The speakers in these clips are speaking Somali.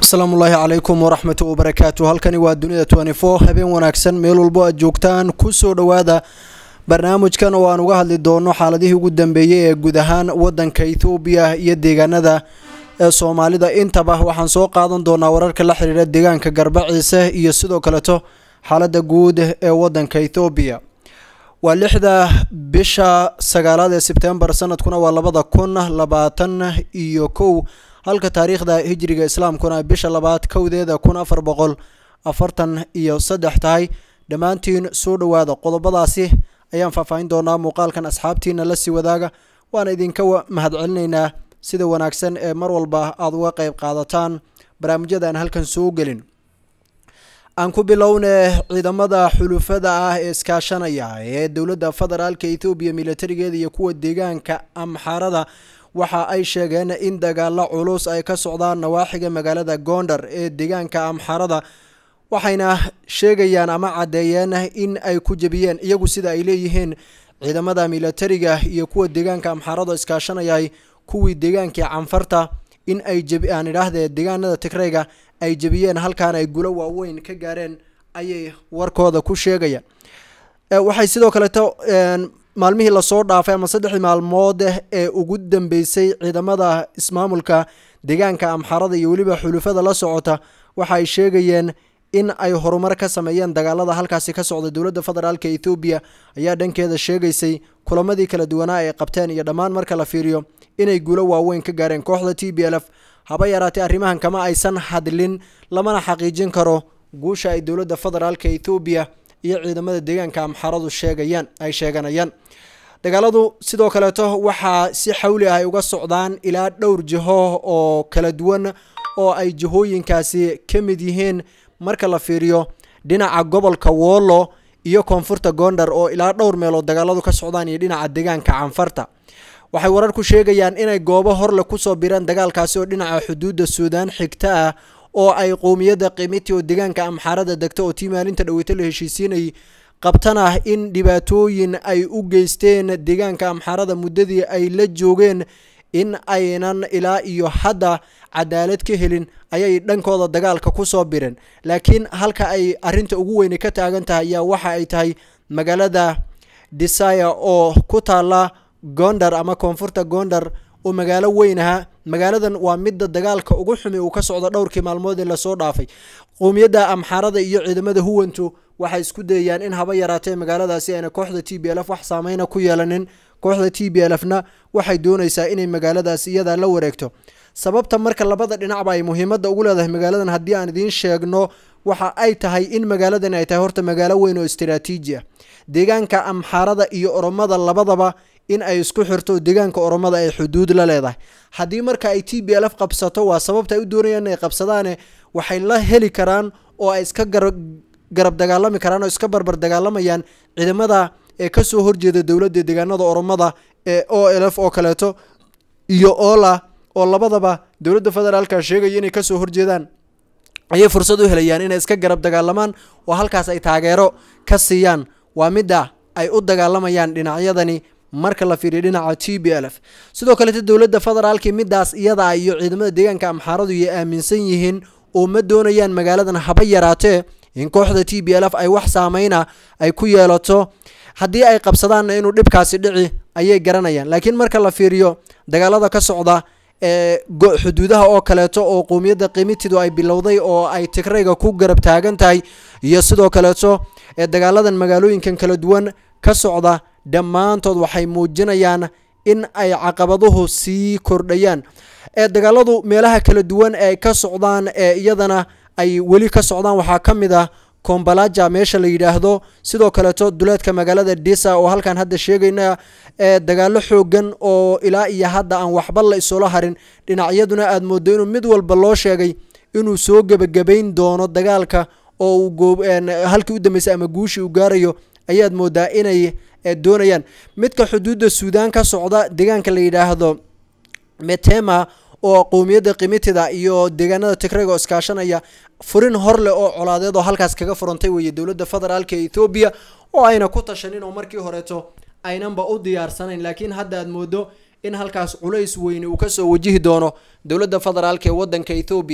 asalaamu ullaahi calaykum waraxmatu wabarakaatu halkani waa dunida twenty four habeen wanaagsan meel walbo aad joogtaan kusoo dhowaada barnaamijkan oo aan uga hadli doono xaaladihii ugu dambeeyey ee guud ahaan wadanka ethoobiya iyo deegaanada ee soomaalida intaba waxaan soo qaadan doonaa wararka la xiriira deegaanka garbaciise iyo sidoo kaleto xaalada guud ee wadanka ethoobiya waa lixda bisha sagaalaad ee sebtembar sanadkuna waa labada kun labaatan iyo kow halka taariikhda hijriga islaamkuna bisha labaad kowdeeda kun afar boqol afartan iyo saddex tahay dhammaantiin soo dhowaada qodobadaasi ayaan faahfaahin doonaa muuqaalkan asxaabtiina la sii wadaaga waana idinka mahadcelinaynaa sida wanaagsan ee mar walba aada uga qeyb qaadataan barnaamijyada aan halkan soo gelin aan ku bilowne ciidamada xulufada ah ee iskaashanaya ee dowladda federaalka ethoobiya militarigeeda iyo kuwa deegaanka amxaarada waxa ay sheegeen in dagaalo culus ay ka socdaan nawaaxiga magaalada gondar ee deegaanka amxarada waxayna sheegayaan ama caddeeyeen in ay ku jebiyeen iyagu sida ay leeyihiin ciidamada militariga iyo kuwa deegaanka amxarada iskaashanayay kuwii deegaankii canfarta in ay aan idhaahdee deegaanada tigrayga ay jebiyeen halkaana ay gulo waaweyn ka gaareen ayay warkooda ku sheegayaan waxay sidoo kaleeto maalmihii lasoo dhaafay ama saddexdii maalmood ee ugu dambeysay ciidamada ismaamulka deegaanka amxarada iyo weliba xulufada la socota waxa ay sheegayeen in ay horumar ka sameeyeen dagaalada halkaasi ka socda dowladda federaalk ethoobiya ayaa dhankeeda sheegaysay kulamadii kala duwanaa ay qabteen iyo dhammaan marka la fiiriyo inay guulo waaweyn ka gaareen kooxda t b l f haba yaraatee arrimahan kama aysan hadlin lamana xaqiijin karo guusha ay dowladda federaalk ethoobiya iyo ciidamada deegaanka amxaradu sheegayaan ay sheeganayaan dagaaladu sidoo kaleeto waxaa si xawli ah ay uga socdaan ilaa dhowr jiho oo kala duwan oo ay jihooyinkaasi ka mid yihiin marka la fiiriyo dhinaca gobolka woolo iyo koonfurta gondar oo ilaa dhowr meelood dagaaladu ka socdaan iyo dhinaca deegaanka canfarta waxay warar ku sheegayaan inay goobo horle kusoo bireen dagaalkaasi oo dhinaca xuduudda suudaan xigta ah oo ay qowmiyadda qiimiti oo deegaanka amxaarada degta oo tii maalinta dhaweyto la heshiisiinayay qabtana in dhibaatooyin ay u geysteen deegaanka amxaarada muddadii ay la joogeen in aynan ilaa iyo hadda cadaalad ka helin ayay dhankooda dagaalka kusoo bireen laakiin halka ay arinta ugu weyne ka taagan tahay ayaa waxa ay tahay magaalada desire oo ku taala gondar ama koonfurta gondar oo magaalo weyn aha magaaladan waa midda dagaalka ugu xumi uu ka socdo dhowrkii maalmood ee lasoo dhaafay qowmiyadda amxaarada iyo ciidamada huwantu waxay isku dayayaan in haba yaraatee magaaladaasi ayna kooxda t b l f wax saameyna ku yeelanin kooxda t b l f na waxay doonaysaa inay magaaladaasi iyadaa la wareegto sababta marka labada dhinacba ay muhiimadda ugu leedahay magaaladan haddii aan idiin sheegno waxa ay tahay in magaaladan ay tahay horta magaalo weyn oo istaraatiiji ah deegaanka amxaarada iyo oromada labadaba in ay isku xirto deegaanka oromada ay xuduud la leedahay haddii marka ay t b l f qabsato waa sababta ay u doonayaan inay qabsadaane waxay la heli karaan oo ay iska garab dagaalami karaan oo iska barbar dagaalamayaan ciidamada ee kasoo horjeeda dowladda deegaanada oromada ee o l f oo kaleeto iyo ola oo labadaba dowladda federaalka sheegaya inay kasoo horjeedaan ayay fursad u helayaan inay iska garab dagaalamaan oo halkaas ay taageero ka siiyaan waa midda ay u dagaalamayaan dhinacyadani marka la fiiriyo dhinaca t b l f sidoo kaleeto dowladda federaalki midaas iyada iyo ciidamada deegaanka amxaaradu ay aaminsan yihiin oo ma doonayaan magaaladan haba yaraatee in kooxda t b l f ay wax saameyna ay ku yeelato haddii ay qabsadaanna inuu dhibkaasi dhici ayay garanayaan laakiin marka la fiiriyo dagaalada ka socda ee xuduudaha oo kaleeto oo qowmiyadda qiimitidu ay bilowday oo ay tigrayga ku garab taagan tahay iyo sidoo kaleeto ee dagaaladan magaalooyinkan kala duwan ka socda dhammaantood waxay muujinayaan in ay caqabaduhu sii kordhayaan ee dagaaladu meelaha kala duwan ee ka socdaan ee iyadana ay weli ka socdaan waxaa ka mid ah kombalaja meesha la yidhaahdo sidoo kaleeto duleedka magaalada disa oo halkan hadda sheegayna ee dagaalo xoogan oo ilaa iyo hadda aan waxba la isula harin dhinacyaduna aada moodo inuu mid walba loo sheegay inuu soo gebagabayn doono dagaalka oo uu halkii u dambeysay ama guushii uu gaarayo ayaad moodaa inay doonayaan midka xuduudda suudaan ka socda deegaanka la yidhaahdo metema oo qowmiyadda qimitida iyo deegaanada tigrayga oo iskaashanaya furin hor leh oo colaadeed oo halkaas kaga furantay weeye dowladda federaalka ethoobiya oo ayna ku tashanin oo markii horeeto aynanba u diyaarsanayn laakiin hadda aad moodo in halkaas culays weyne uu kasoo wajihi doono dowladda federaalk ee wadanka ethoobiya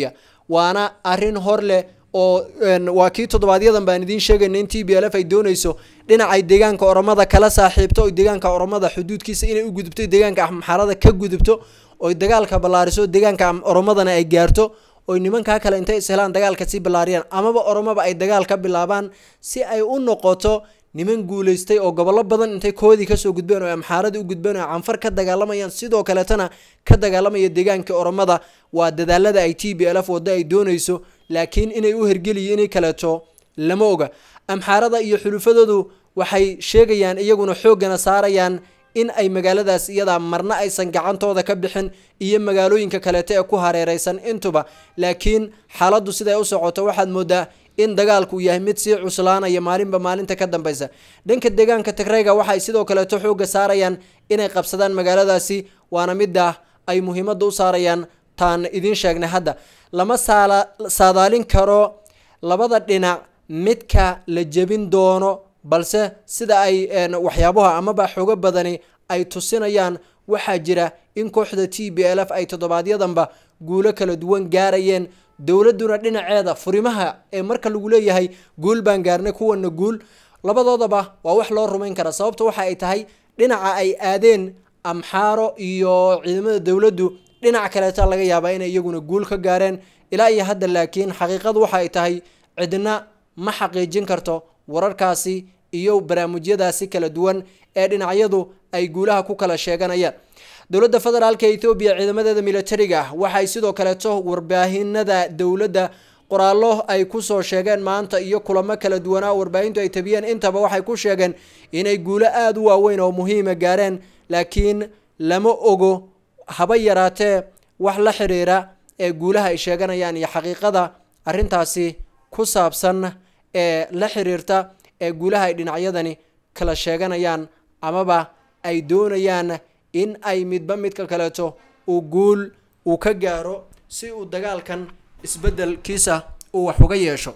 waana arrin hor leh oo waa kii toddobaadyaddan baan idiin sheegayna in t b l f ay doonayso dhinacay deegaanka oromada kala saaxiibto oy deegaanka oromada xuduudkiisa inay u gudubto deegaanka amxaarada ka gudubto oy dagaalka ballaariso deegaanka oromadana ay gaarto oy nimankaa kale intay ishelaan dagaalka sii ballaariyaan amaba oromaba ay dagaal ka bilaabaan si ay u noqoto niman guulaystay oo gobollo badan intay koodii kasoo gudbeen oo amxaaradii u gudbeen oo canfar ka dagaalamayaan sidoo kaletana ka dagaalamaya deegaankii oromada waa dadaalada ay t b l f waddo ay doonayso laakiin inay u hergeliyo inay kaleeto lama oga amxaarada iyo xulufadoodu waxay sheegayaan iyaguna xooggana saarayaan in ay magaaladaas iyadaa marna aysan gacantooda ka bixin iyo magaalooyinka kaleeto ee ku hareereysan intuba laakiin xaaladdu siday u socoto waxaad moodaa in dagaalku yahay mid sii cuslaanaya maalinba maalinta ka dambeysa dhanka deegaanka tigrayga waxay sidoo kaleeto xoogga saarayaan inay qabsadaan magaaladaasi waana midda ay muhiimadda u saarayaan taan idiin sheegnay hadda lama saadaalin karo labada dhinac midka la jebin doono balse sida ay waxyaabaha amaba xogo badani ay tusinayaan waxaa jira in kooxda t b l f ay toddobaadyadamba guulo kala duwan gaarayeen dowladuna dhinaceeda furimaha ee marka lagu leeyahay guul baan gaarnay kuwana guul labadoodaba waa wax loo rumayn kara sababta waxa ay tahay dhinaca ay aadeen amxaaro iyo ciidamada dowladdu dhinac kaleeta laga yaabaa inay iyaguna guul ka gaareen ilaa iyo hadda laakiin xaqiiqadu waxa ay tahay cidna ma xaqiijin karto wararkaasi iyo barnaamijyadaasi kala duwan ee dhinacyadu ay guulaha ku kala sheeganayaan dowladda federaalka ethoobiya ciidamadeeda militariga waxay sidoo kaleeto warbaahinada dowladda qoraallo ay kusoo sheegeen maanta iyo kulamo kala duwanaa warbaahintu ay tabiyeen intaba waxay ku sheegeen inay guulo aada u waaweyn oo muhiima gaareen laakiin lama ogo haba yaraatee wax la xiriira ee guulaha ay sheeganayaan iyo xaqiiqada arrintaasi ku saabsan ee la xiriirta ee guulaha ay dhinacyadani kala sheeganayaan amaba ay doonayaan in ay midba midka kaleeto uu guul uu ka gaaro si uu dagaalkan isbedelkiisa uu wax uga yeesho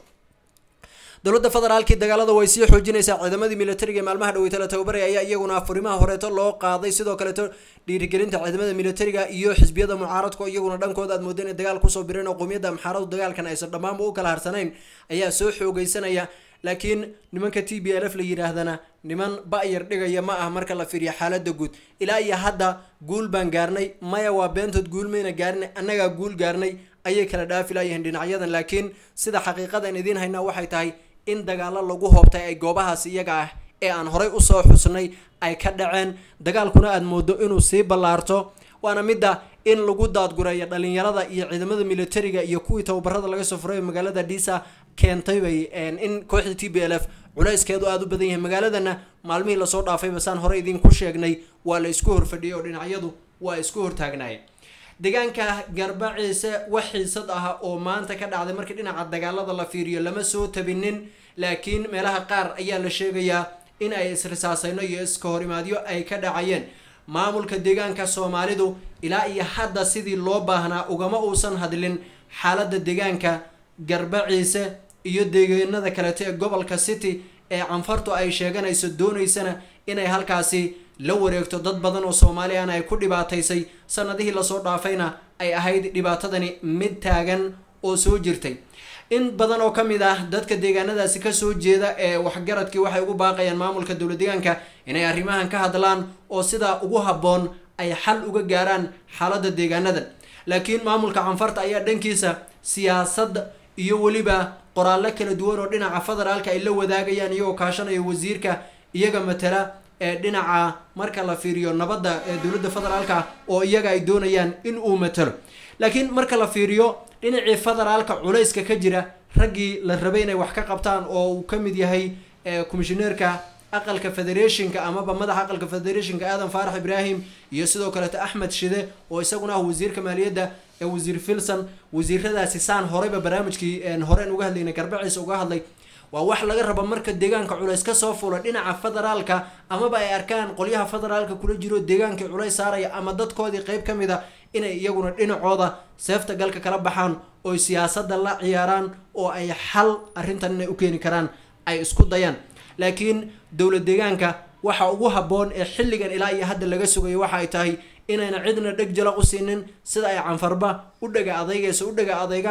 dowladda federaalkii dagaalada way sii xoojinaysaa ciidamadii militariga maalmaha dhaweyta la tababaraya ayaa iyaguna furimaha horeeto loo qaaday sidoo kaleeto dhiirigelinta ciidamada militariga iyo xisbiyada mucaaradka iyaguna dhankooda aad mooda inay dagaal kusoo bireen oo qowmiyadda amxaaradu dagaalkan aysan dhammaanba u kala harsanayn ayaa soo xoogeysanaya laakiin nimanka t b l f la yidhaahdana niman ba-yar dhigaya ma ah marka la fiiriyo xaalada guud ilaa iyo hadda guul baan gaarnay maya waa beentood guul mayna gaarinay annagaa guul gaarnay ayay kala dhaafi laayihiin dhinacyadan laakiin sida xaqiiqadan idiin haynaa waxay tahay in dagaalo lagu hoobtay ay goobahaas iyaga ah ee aan horay usoo xusnay ay ka dhaceen dagaalkuna aada moodo inuu sii ballaarto waana midda in lagu daadgureeyo dhalinyarada iyo ciidamada militariga iyo kuwii tababarada laga soo furay magaalada dhisa keentay bay in kooxda t b l f culayskeedu aada u badan yahay magaaladana maalmihii lasoo dhaafay basaan hore idinku sheegnay waa la isku horfadhiyay oo dhinacyadu waa isku hortaagnaayeen deegaanka garbaciise wax xiisad ah oo maanta ka dhacday markii dhinaca dagaalada la fiiriyo lama soo tabinin laakiin meelaha qaar ayaa la sheegayaa in ay isrisaasayno iyo iska horimaadyo ay ka dhacayeen maamulka deegaanka soomaalidu ilaa iyo hadda sidii loo baahnaa ugama uusan hadlin xaaladda deegaanka garbaciise iyo deegaanada kaleeto ee gobolka city ee canfartu ay sheeganayso doonaysana inay halkaasi la wareegto dad badan oo soomaaliyan ay ku dhibaataysay sanadihii lasoo dhaafayna ay ahayd dhibaatadani mid taagan oo soo jirtay in badan oo ka mid ah dadka deegaanadaasi kasoo jeeda ee waxgaradkii waxay ugu baaqayaan maamulka dowla deegaanka inay arrimahan ka hadlaan oo sidaa ugu habboon ay xal uga gaaraan xaaladda deegaanadan laakiin maamulka canfarta ayaa dhankiisa siyaasad iyo weliba qoraallo kala duwan oo dhinaca federaalka ay la wadaagayaan iyagoo kaashanaya wasiirka iyaga matala ee dhinaca marka la fiiriyo nabadda ee dowladda federaalka oo iyaga ay doonayaan in uu matalo laakiin marka la fiiriyo dhinacii federaalka culayska ka jira raggii la rabay inay wax ka qabtaan oo uu ka mid yahay komishineerka aqalka federationka amaba madaxa aqalka federationka aadan faarax ibraahim iyo sidoo kaleeto axmed shide oo isaguna ah wasiirka maaliyadda ee wasiir filson wasiiradaasi saan horeyba barnaamijkii horeen uga hadlaynay garbaciisa uga hadlay waa wax laga rabo marka deegaanka culays kasoo fula dhinaca federaalka amaba ay arkaan qolyaha federaalka kula jiro deegaankii culays saaraya ama dadkoodii qeyb ka mid a inay iyaguna dhinacooda seefta galka kala baxaan oy siyaasada la ciyaaraan oo ay xal arrintan inay u keeni karaan ay isku dayaan laakiin dowlad deegaanka waxa ugu habboon ee xilligan ilaa iyo hadda laga sugayo waxa ay tahay inayna cidna dheg jalaq u siinin sida ay canfarba u dhaga adeygayso u dhaga adeygaan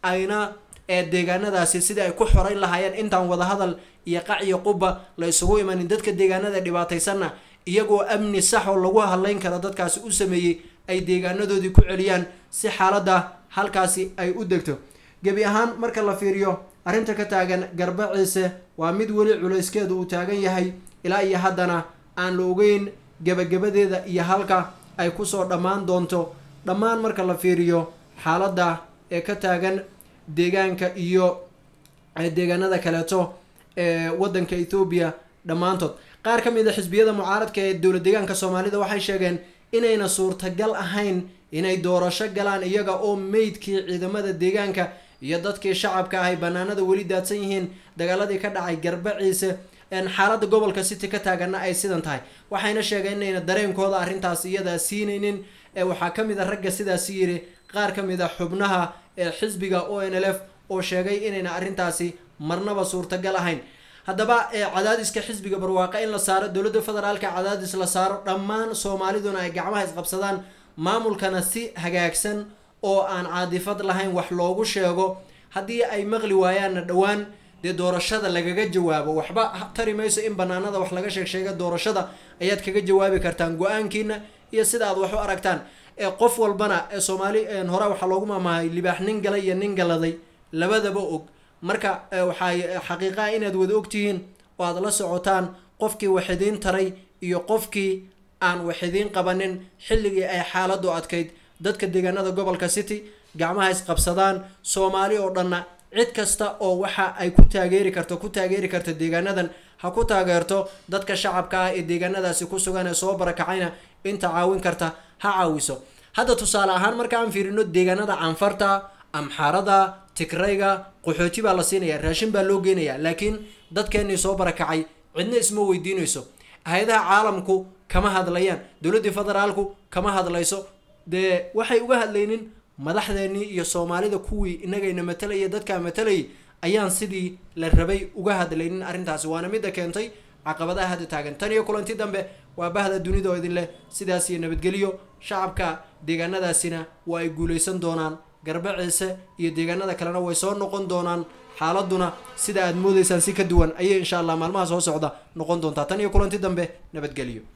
ayna ee deegaanadaasi sidii ay ku xoreyn lahaayeen intaan wadahadal iyo qac iyo quba la isugu imanin dadka deegaanada dhibaataysanna iyagoo amni sax oo lagu hadlayn karo dadkaasi u sameeyey ay deegaanadoodii ku celiyaan si xaaladda halkaasi ay u degto gebi ahaan marka la fiiriyo arrinta ka taagan garbaciise waa mid weli culayskeedu uu taagan yahay ilaa iyo haddana aan la ogeyn gebagabadeeda iyo halka ay kusoo dhammaan doonto dhammaan marka la fiiriyo xaaladda ee ka taagan deegaanka iyo deegaanada kaleeto ee waddanka ethoobiya dhammaantood qaar ka mid a xisbiyada mucaaradka ee dowlad deegaanka soomaalida waxay sheegeen inayna suurtagal ahayn inay doorasho galaan iyaga oo meydkii ciidamada deegaanka iyo dadkii shacabka ahay banaanada weli daadsan yihiin dagaaladii ka dhacay garbaciise xaaladda gobolka city ka taaganna ay sidan tahay waxayna sheegeen inayna dareenkooda arrintaas iyadaa siinaynin waxaa ka mid a ragga sidaasi yiri qaar ka mid a xubnaha ee xisbiga o n l f oo sheegay inayna arrintaasi marnaba suurtagal ahayn haddaba cadaadiska xisbiga barwaaqo in la saaro dowladda federaalka cadaadis la saaro dhammaan soomaaliduna ay gacmaha isqabsadaan maamulkana si hagaagsan oo aan caadifad lahayn wax loogu sheego haddii ay maqli waayaanna dhowaan dee doorashada lagaga jawaabo waxba tari mayso in banaanada wax laga sheeg sheega doorashada ayaad kaga jawaabi kartaan go-aankiina iyo sida aad wax u aragtaan qof walbana soomaali hore waxaa loogu maamahay libaax nin galay iyo nin galaday labadaba og marka waxay xaqiiqaha inaad wada ogtihiin oo aad la socotaan qofkii wax idiin taray iyo qofkii aan wax idiin qabanin xilligii ay xaaladu adkayd dadka deegaanada gobolka city gacmaha isqabsadaan soomaali oo dhanna cid kasta oo waxa ay ku taageeri karto ku taageeri karta deegaanadan ha ku taageerto dadka shacabka ah ee deegaanadaasi ku sugan ee soo barakacayna inta caawin karta ha caawiso hadda tusaale ahaan marka aan fiirino deegaanada canfarta amxaarada tigrayga qaxooti baa la siinaya raashin baa loo geenaya laakiin dadkeenii soo barakacay cidna isma weydiinayso hay-adaha caalamku kama hadlayaan dowladdii federaalku kama hadlayso dee waxay uga hadlaynin madaxdeenii iyo soomaalida kuwii inagayna matalayay dadkaa matalayay ayaan sidii la rabay uga hadlaynin arrintaasi waana midda keentay caqabadaha hadda taagan tan iyo kulanti dambe waa bahda dunida oo idin leh sidaas iyo nabadgelyo shacabka deegaanadaasina waa ay guulaysan doonaan garbaciise iyo deegaanada kalena way soo noqon doonaan xaaladuna sida aad moodaysaan si ka duwan ayay insha allah maalmaha soo socda noqon doontaa tan iyo kulanti dambe nabadgelyo